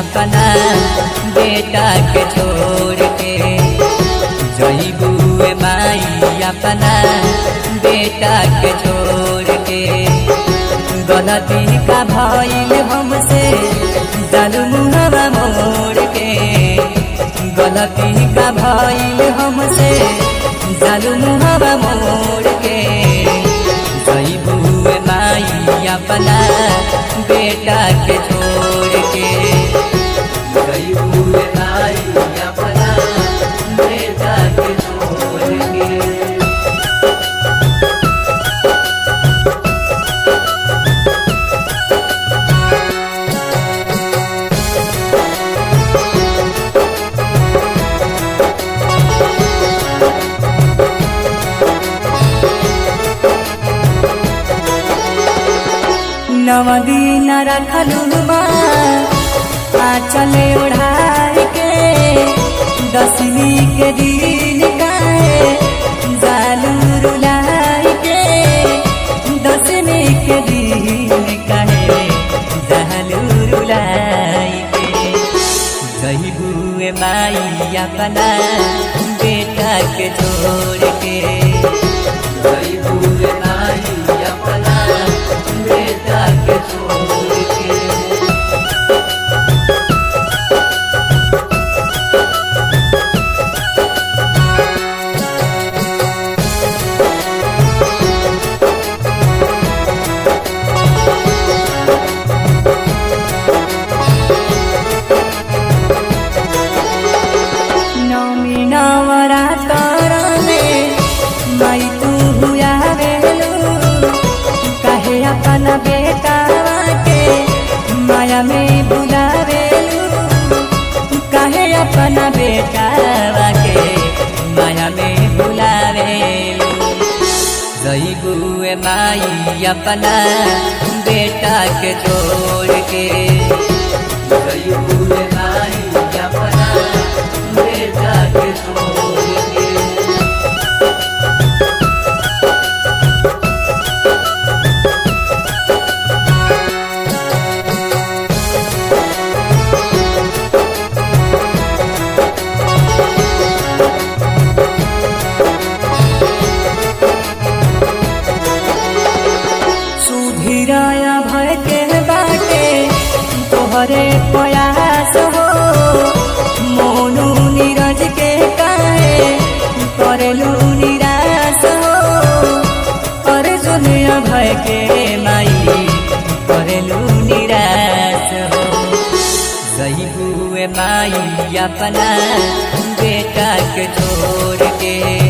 अपना बेटा के छोड़ के जईबुए माई अपना बेटा के छोड़ के गलती का भइल हमसे जालू मुहवा मोड़ के गलती का भइल हमसे जालू मुहवा मोड़ के जईबुए माई अपना बेटा के छोड़ के जईबुए माई अपना बेटा के छोड़ के नवदीन रखलू चले ओढ़ाई के दसवीं के दिन गाए जालू रुलाई के दसवीं के दिन कहे जालू रुलाई के जईबुए माई अपना बेटा के छोड़ के जईबुए माई अपना बेटा के छोड़ के नौमी नवरा तरने माई तू हुआ बेलू कहे अपन बेटा के माया में बुलावेलू कहे अपन बेटा के माया में बुलावेलू जईबुए माई अपना बेटा के छोड़ के जईबुए माई अपना बेटा के छोड़ के सुधीराया भय के बाटे तोहरे प्रयास हो मोनू नीरज के काहे करेलू निराश हो अरे सुनिया भय के माई करेलू निराश हो सही हुए माई अपना बेटा के छोड़ के